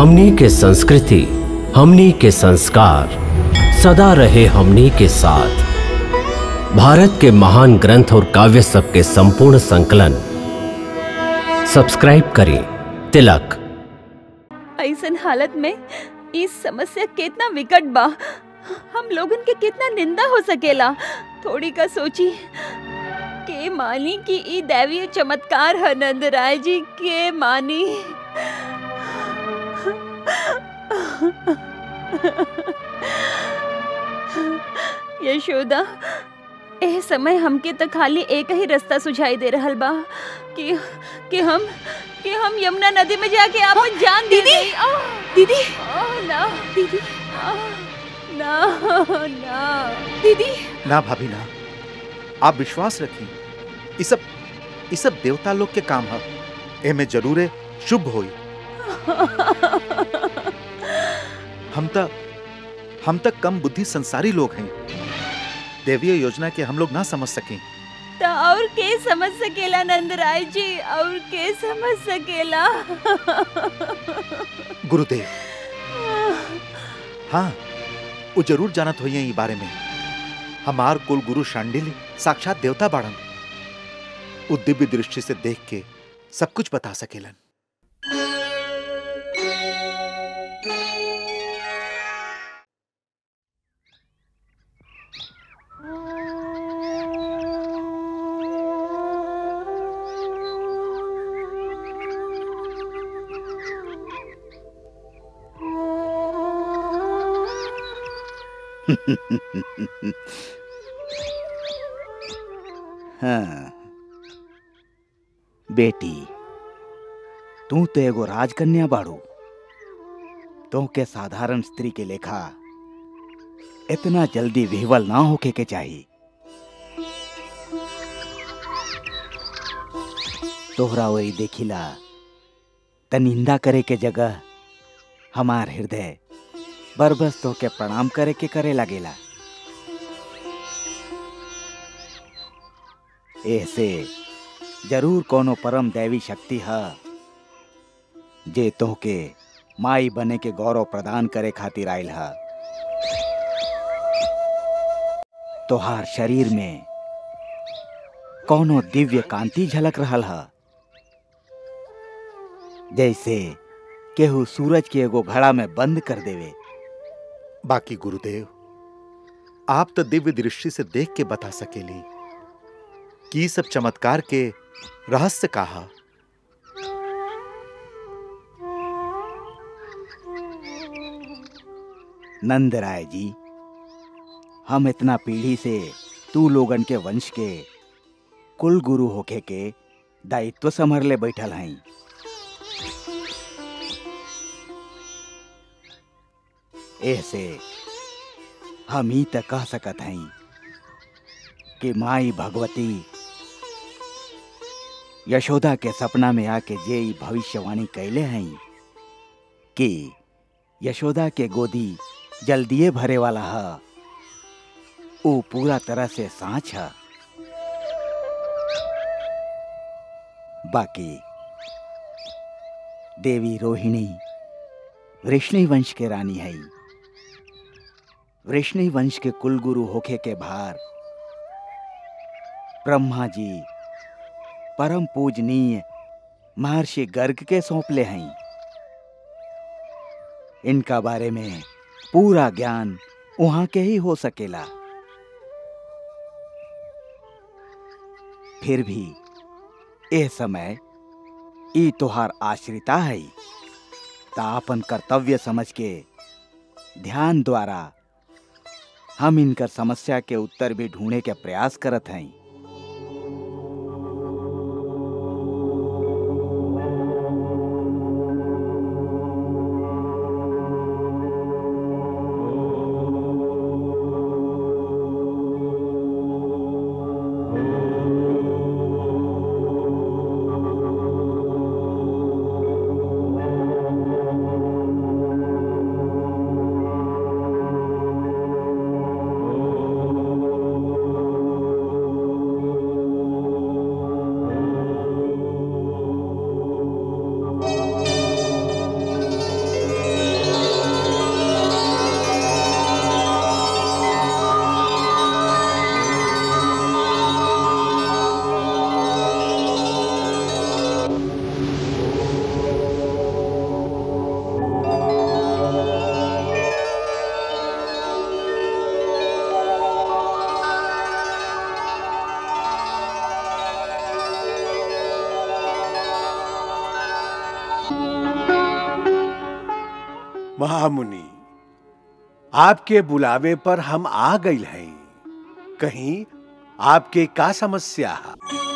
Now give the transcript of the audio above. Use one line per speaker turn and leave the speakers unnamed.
हमनी के संस्कृति हमनी के संस्कार सदा रहे हमनी के साथ भारत के महान ग्रंथ और काव्य सब के संपूर्ण संकलन सब्सक्राइब करें तिलक
ऐसन हालत में इस समस्या कितना विकट बा हम लोगन के कितना निंदा हो सकेला थोड़ी का सोची के मानी कि ई दैवीय चमत्कार है नंद राय जी के मानी यशोदा एह समय हमके तो खाली एक ही रास्ता सुझाई दे रहल बा कि कि हम कि हम यमुना नदी में जाके आपन जान दे
दीदी!
देई। आह!
दीदी
आह, ना
दीदी
आह, ना ना
दीदी
ना भाभी ना आप विश्वास रखी ये सब ये सब देवता लोग के काम है एमे जरूरे शुभ होई हम तक हम तक कम बुद्धि संसारी लोग हैं देवीय योजना के हम लोग ना समझ सकें
तो और के समझ सकेला नंद राय जी और के समझ सकेला
गुरुदेव हाँ वो जरूर जानत होइए ई बारे में हमार कुल गुरु शांडिल्य साक्षात देवता बाड़न वो दिव्य दृष्टि से देख के सब कुछ बता सकेलन
हाँ बेटी तू तो एगो राजकन्या बाड़ू तो के साधारण स्त्री के लेखा इतना जल्दी विह्वल ना होके के चाहिए तोहरा वही देखिला त निंदा करे के जगह हमार हृदय बरबस तो के प्रणाम करे के करे लगेला ऐसे जरूर कोनो परम दैवी शक्ति है जे तोहके माई बने के गौरव प्रदान करे खातिर आयल है तोहार शरीर में कोनो दिव्य कांति झलक रहल है जैसे केहू सूरज के एगो घड़ा में बंद कर देवे
बाकी गुरुदेव आप तो दिव्य दृष्टि से देख के बता सकेली कि ई सब चमत्कार के रहस्य कहा
नंद राय जी हम इतना पीढ़ी से तू लोगन के वंश के कुल गुरु होके के दायित्व संभर ले बैठल हई ऐसे हम ही तक कह सकत हई कि माई भगवती यशोदा के सपना में आके जे ई भविष्यवाणी कैले हई कि यशोदा के गोदी जल्दिए भरे वाला है वो पूरा तरह से सांच है बाकी देवी रोहिणी वृष्णि वंश के रानी है वृष्णि वंश के कुलगुरु होखे के भार ब्रह्मा जी परम पूजनीय महर्षि गर्ग के सौंपले हैं इनका बारे में पूरा ज्ञान वहां के ही हो सकेला फिर भी ए समय ई तोहार आश्रिता है ता अपन कर्तव्य समझ के ध्यान द्वारा हम इनकर समस्या के उत्तर भी ढूंढे के प्रयास करत हैं
महामुनि आपके बुलावे पर हम आ गई हैं कहीं आपके का समस्या है